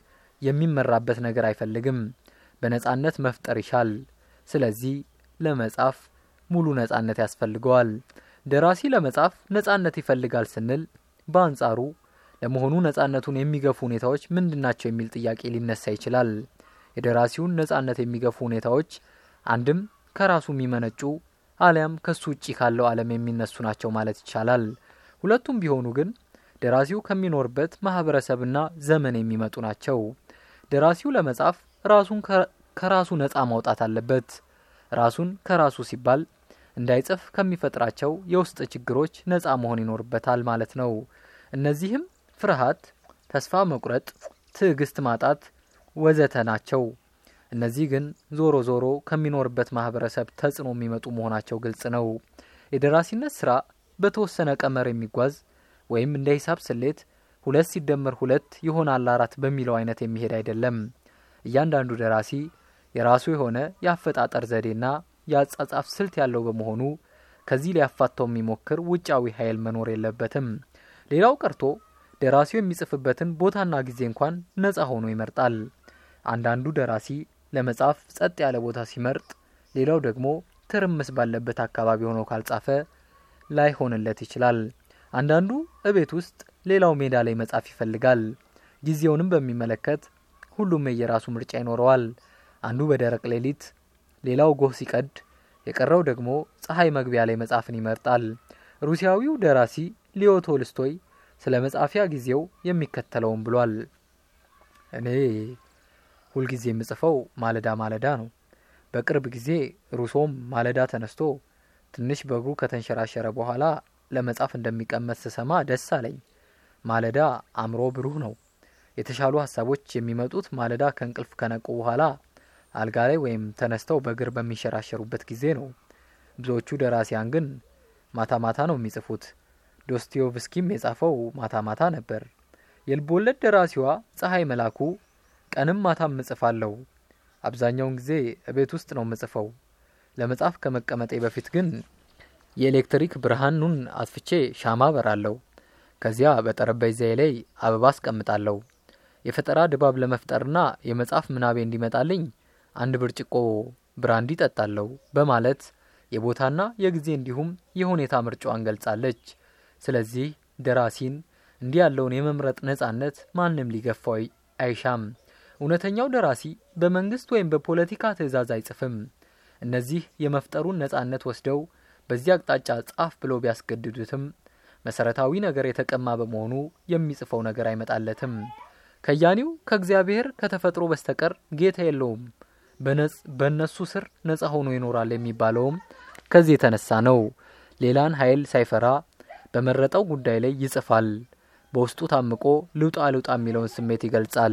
Speaker 1: የሚመራበት ነገር አይፈልግም። በነጻነት መፍጠር ይሻል። ስለዚህ ለመጻፍ ሙሉ ነጻነት ያስፈልገዋል። ደራሲ ለመጻፍ ነጻነት ይፈልጋል ስንል በአንጻሩ ለመሆኑ ነጻነቱን የሚገፉ ሁኔታዎች ምንድናቸው የሚል ጥያቄ ሊነሳ ይችላል። የደራሲውን ነጻነት የሚገፉ ሁኔታዎች አንድም ከራሱ የሚመነጩ አሊያም ከሱ ውጪ ካለው ዓለም የሚነሱ ናቸው ማለት ይቻላል። ሁለቱም ቢሆኑ ግን ደራሲው ከሚኖርበት ማህበረሰብና ዘመን የሚመጡ ናቸው። ደራሲው ለመጻፍ ራሱን ከራሱ ነጻ ማውጣት አለበት። ራሱን ከራሱ ሲባል እንዳይጽፍ ከሚፈጥራቸው የውስጥ ችግሮች ነጻ መሆን ይኖርበታል ማለት ነው። እነዚህም ፍርሃት፣ ተስፋ መቁረጥ፣ ትዕግስት ማጣት ወዘተ ናቸው። እነዚህ ግን ዞሮ ዞሮ ከሚኖርበት ማህበረሰብ ተጽዕኖ የሚመጡ መሆናቸው ግልጽ ነው። የደራሲነት ስራ በተወሰነ ቀመር የሚጓዝ ወይም እንደ ሂሳብ ስሌት ሁለት ሲደመር ሁለት ይሆናል አራት በሚለው አይነት የሚሄድ አይደለም። እያንዳንዱ ደራሲ የራሱ የሆነ የአፈጣጠር ዘዴና የአጻጻፍ ስልት ያለው በመሆኑ ከዚህ ሊያፋታው የሚሞክር ውጫዊ ኃይል መኖር የለበትም። ሌላው ቀርቶ ደራሲው የሚጽፍበትን ቦታና ጊዜ እንኳን ነጻ ሆኖ ይመርጣል። አንዳንዱ ደራሲ ለመጻፍ ጸጥ ያለ ቦታ ሲመርጥ፣ ሌላው ደግሞ ትርምስ ባለበት አካባቢ ሆኖ ካልጻፈ ላይሆንለት ይችላል። አንዳንዱ እቤት ውስጥ፣ ሌላው ሜዳ ላይ መጻፍ ይፈልጋል። ጊዜውንም በሚመለከት ሁሉም የየራሱ ምርጫ ይኖረዋል። አንዱ በደረቅ ሌሊት፣ ሌላው ጎህ ሲቀድ፣ የቀረው ደግሞ ፀሐይ መግቢያ ላይ መጻፍን ይመርጣል። ሩሲያዊው ደራሲ ሊዮ ቶልስቶይ ስለ መጻፊያ ጊዜው የሚከተለውን ብሏል። እኔ ሁልጊዜ የምጽፈው ማለዳ ማለዳ ነው። በቅርብ ጊዜ ሩሶም ማለዳ ተነስቶ ትንሽ በእግሩ ከተንሸራሸረ በኋላ ለመጻፍ እንደሚቀመጥ ስሰማ ደስ አለኝ። ማለዳ አእምሮ ብሩህ ነው። የተሻሉ ሀሳቦች የሚመጡት ማለዳ ከእንቅልፍ ከነቁ በኋላ አልጋ ላይ ወይም ተነስተው በእግር በሚንሸራሸሩበት ጊዜ ነው። ብዙዎቹ ደራሲያን ግን ማታ ማታ ነው የሚጽፉት። ዶስቶየቭስኪም የጻፈው ማታ ማታ ነበር። የልቦለድ ደራሲዋ ፀሐይ መላኩ ቀንም ማታም እጽፋለሁ። አብዛኛውን ጊዜ እቤት ውስጥ ነው የምጽፈው። ለመጻፍ ከመቀመጤ በፊት ግን የኤሌክትሪክ ብርሃኑን አጥፍቼ ሻማ በራለሁ። ከዚያ በጠረጴዛዬ ላይ አበባ አስቀምጣለሁ። የፈጠራ ድባብ ለመፍጠርና የመጽሐፍ ምናቤ እንዲመጣልኝ አንድ ብርጭቆ ብራንዲ ጠጣለሁ በማለት የቦታና የጊዜ እንዲሁም የሁኔታ ምርጫዋን ገልጻለች። ስለዚህ ደራሲን እንዲህ ያለውን የመምረጥ ነጻነት ማንም ሊገፋው አይሻም። እውነተኛው ደራሲ በመንግስት ወይም በፖለቲካ ትዕዛዝ አይጽፍም። እነዚህ የመፍጠሩን ነጻነት ወስደው በዚህ አቅጣጫ ጻፍ ብለው ቢያስገድዱትም መሰረታዊ ነገር የተቀማ በመሆኑ የሚጽፈው ነገር አይመጣለትም። ከያኒው ከእግዚአብሔር ከተፈጥሮ በስተቀር ጌታ የለውም፣ በእነሱ ስር ነጻ ሆኖ ይኖራል የሚባለውም ከዚህ የተነሳ ነው። ሌላን ኃይል ሳይፈራ በመረጠው ጉዳይ ላይ ይጽፋል። በውስጡ ታምቆ ልውጣ ልውጣ የሚለውን ስሜት ይገልጻል።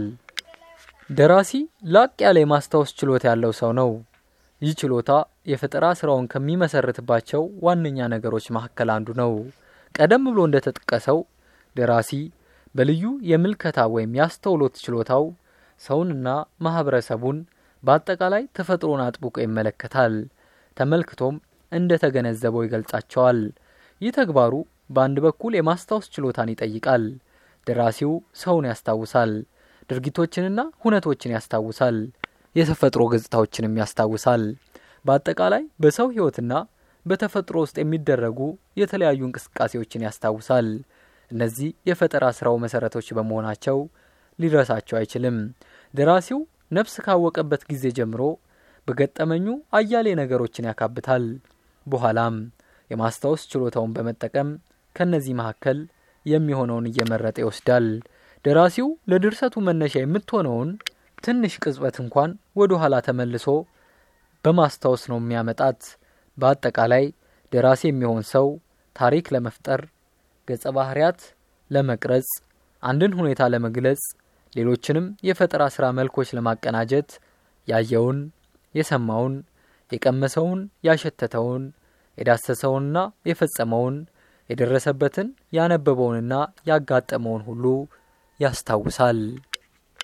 Speaker 1: ደራሲ ላቅ ያለ የማስታወስ ችሎታ ያለው ሰው ነው። ይህ ችሎታ የፈጠራ ስራውን ከሚመሰርትባቸው ዋነኛ ነገሮች መካከል አንዱ ነው። ቀደም ብሎ እንደተጠቀሰው ደራሲ በልዩ የምልከታ ወይም ያስተውሎት ችሎታው ሰውንና ማህበረሰቡን በአጠቃላይ ተፈጥሮን አጥብቆ ይመለከታል። ተመልክቶም እንደ ተገነዘበው ይገልጻቸዋል። ይህ ተግባሩ በአንድ በኩል የማስታወስ ችሎታን ይጠይቃል። ደራሲው ሰውን ያስታውሳል፣ ድርጊቶችንና ሁነቶችን ያስታውሳል፣ የተፈጥሮ ገጽታዎችንም ያስታውሳል። በአጠቃላይ በሰው ሕይወትና በተፈጥሮ ውስጥ የሚደረጉ የተለያዩ እንቅስቃሴዎችን ያስታውሳል። እነዚህ የፈጠራ ስራው መሰረቶች በመሆናቸው ሊረሳቸው አይችልም። ደራሲው ነፍስ ካወቀበት ጊዜ ጀምሮ በገጠመኙ አያሌ ነገሮችን ያካብታል። በኋላም የማስታወስ ችሎታውን በመጠቀም ከነዚህ መካከል የሚሆነውን እየመረጠ ይወስዳል። ደራሲው ለድርሰቱ መነሻ የምትሆነውን ትንሽ ቅጽበት እንኳን ወደ ኋላ ተመልሶ በማስታወስ ነው የሚያመጣት። በአጠቃላይ ደራሲ የሚሆን ሰው ታሪክ ለመፍጠር፣ ገጸ ባህርያት ለመቅረጽ፣ አንድን ሁኔታ ለመግለጽ፣ ሌሎችንም የፈጠራ ስራ መልኮች ለማቀናጀት ያየውን፣ የሰማውን፣ የቀመሰውን፣ ያሸተተውን፣ የዳሰሰውንና የፈጸመውን፣ የደረሰበትን፣ ያነበበውንና ያጋጠመውን ሁሉ ያስታውሳል።